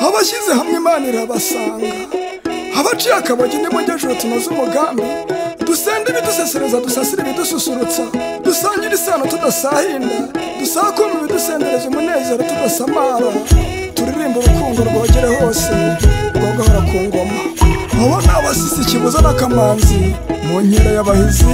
abashyize hamwe imana irabasanga abaciye akabagi n'imujyajuru tunoze umugambi dusende ibidusesereza dusasire ibidususurutsa dusangire isano tudasahinda dusakuma ibidusendereza umunezero tudasamara turirimba urukundo rwogere hose rwogahora ku ngoma abo ni abasisi kibuza n'akamanzi mu nkera y'abahizi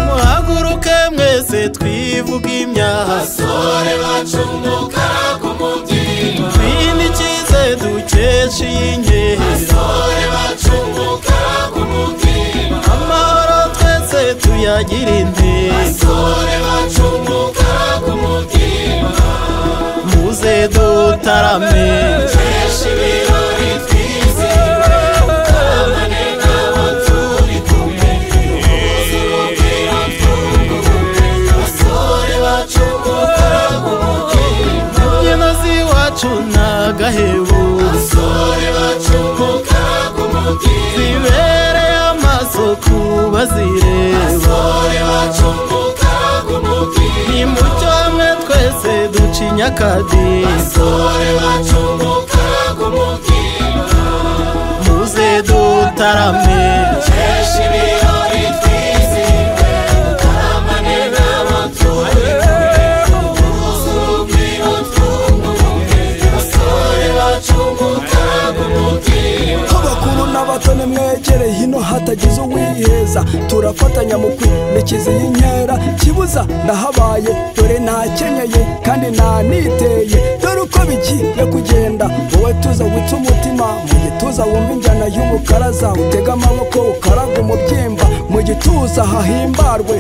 muhaguruke mwese twivuga imyaha basore bacumuka ku mubyimba twine icyize dukesha iyi ngehe basore bacumuka ku mubyimba amahoro twese tuyagira intego basore bacumuka ku mubyimba muze dutarame kenshi ibirori twizihiwe abane n'abo turi kumwe ubuzima bwira twunguke basore bacumuka ku mubyimba imbyino z'iwacu ni agahebo basore bacumuka ku mubyimba zibereye amaso ku bazireba basore bacumuka ku mubyimba ni mu cyo hamwe twese ducinya akadiho basore bacumuka ku mubyimba muze dutarame kenshi ibirori twizihiwe abane n'abo turi kumwe ubuze urugwiro twunguke basore bacumuka ku mubyimba abakuru n'abato nimwegereye hino hatagize uwiheza turafatanya mu kwinikiza iyi nkera kibuza ndahabaye dore ntakenyeye kandi ntaniteye dore uko bigiye kugenda wowe tuza witse umutima mu gituza wumva injyana y'umukaraza utega amaboko ukaraga umubyimba mu gituza hahimbarwe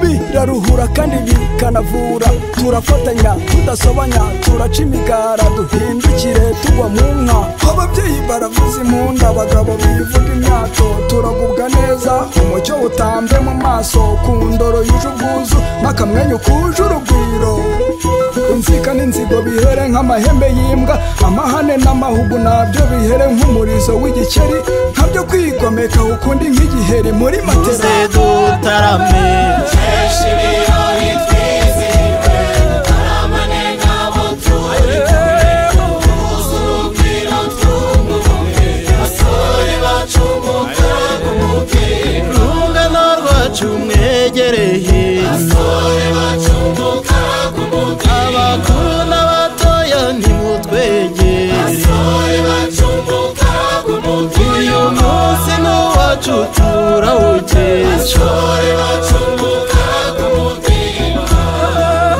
biraruhura kandi bikanavura turafatanya tudasobanya turaca imigara duhindukire tugwa mu nka ababyeyi baravuza impunda abagabo bivuga imyato turagubwa neza umucyo utambe mu maso ku ndoro yuje ubwuzu n'akamwenyu kuje urugwiro inzika n'inzigo bihere nk'amahembe y'imbwa amahane n'amahugu nabyo bihere nk'umurizo w'igikeri ntabyo kwigomeka ukundi nk'igiheri muri matera muze dutarame kenshi ibirori twizihiwe abane n'abo turi kumwe ubuze urugwiro twunguke basore bacumuka ku mubyimba urungano rwacu mwegereye basore bacumuka ku mubyimba abakuru n'abatoya ntimutwegere basore bacumuka ku uyu mubyimba munsi ni uwacu turawukesha basore bacumuka ku mubyimba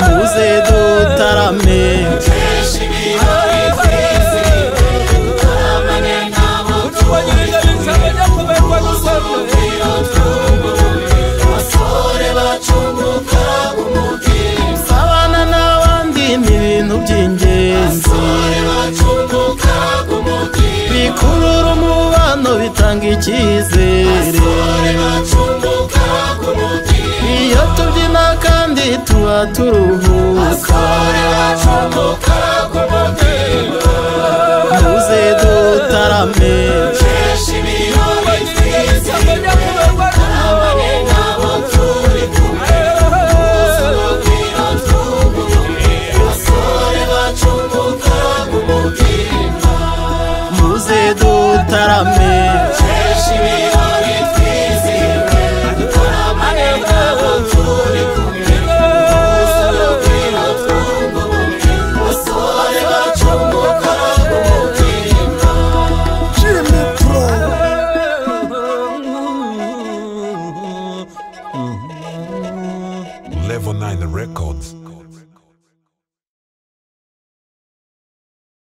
muze dutarame kenshi ibirori twizihiwe abane n'abo turi kumwe ubuze urugwiro twunguke basore bacumuka ku mubyimba sabana n'abandi ni ibintu by'ingenzi basore bacumuka ku mubyimba bikurura umubano bitanga icyizere basore bacumuka ku mubyimba iyo tubyina kandi tuba turuhuka basore bacumuka ku mubyimba muze dutarame kenshi ibirori twizihiwe abane n'abo turi kumwe ubuze urugwiro twunguke basore bacumuka ku mubyimba muze dutarame kenshi ibirori twizihiwe abane n'abo turi kumwe ubuze urugwiro twunguke basore bacumuka ku mubyimba Jimmy Pro Level 9 Records.